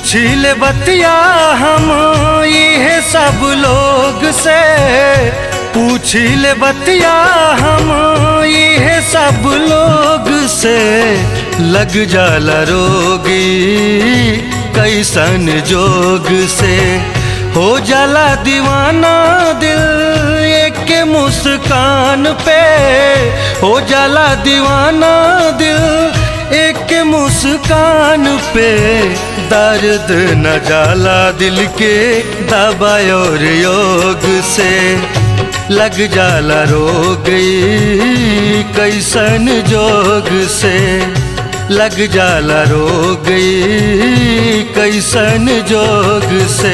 पूछी ले बतिया हम ये सब लोग से पूछी ले बतिया हम ये सब लोग से लग जाला रोगी कैसन जोग से हो जाला दीवाना दिल एक मुस्कान पे हो जाला दीवाना दिल एक मुस्कान पे दर्द न जाला दिल के दबा और योग से लग जाला रोग कैसन जोग से लग जाला रोग कैसन जोग से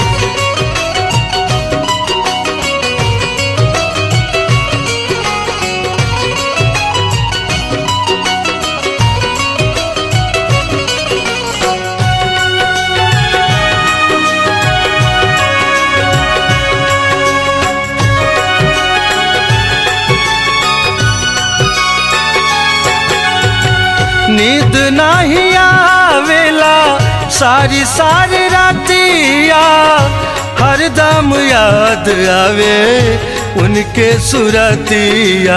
नींद नहीं आवेला सारी सारी रातिया हरदम याद आवे उनके सुरतिया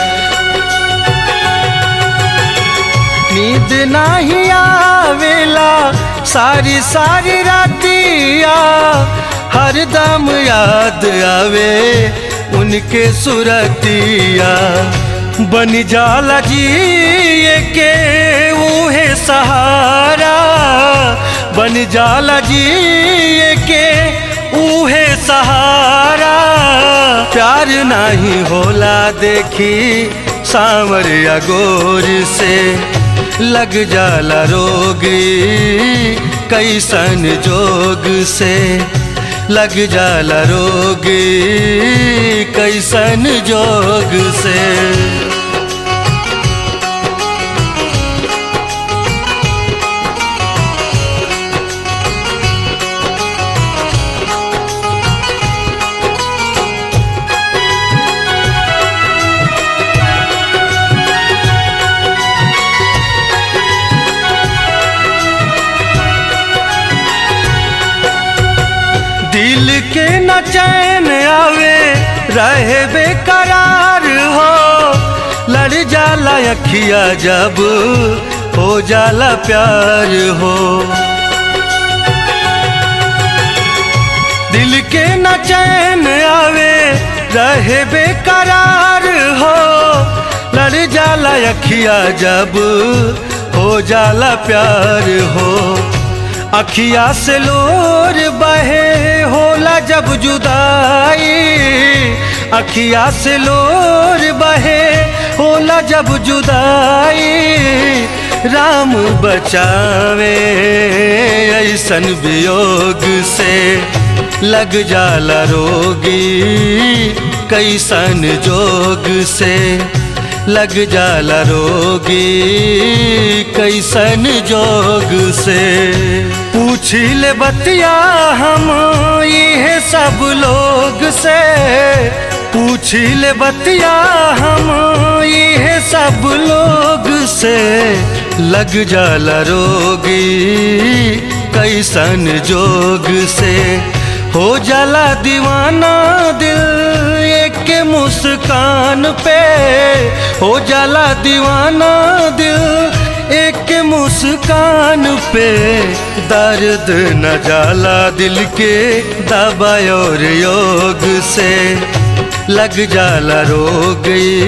नींद नहीं आवेला सारी सारी रातिया हरदम याद आवे उनके सुरतिया बन जाला जी के उहे सहारा बन जाला जी के उहे सहारा प्यार नहीं होला देखी सांवरिया गोर से लग जाला रोगी कैसन जोग से लग जाला रोगी कैसन जोग से दिल के न चैन आवे रहे बेकरार हो लड़ जाला अखिया जब हो जाला प्यार हो दिल के न चैन आवे रहे बेकरार हो लड़ जाला अखिया जब हो जाला प्यार हो अखिया से लोर बहे होला जब जुदाई अखिया से लोर बहे होला जब जुदाई राम बचावे ऐसन वियोग से लग जाला रोगी कैसन जोग से लग जाला रोगी कैसन जोग से पूछी ले बतिया हम ये सब लोग से पूछी ले बतिया हम ये सब लोग से लग जाला रोगी कैसन जोग से हो जाला दीवाना दिल एक मुस्कान पे हो जाला दीवाना दिल एक मुस्कान पे दर्द न जाला दिल के दबा और योग से लग जाला रोग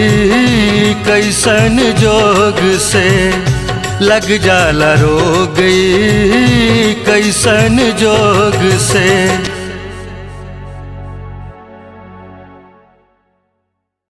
कैसन जोग से लग जाला रोग कैसन जोग से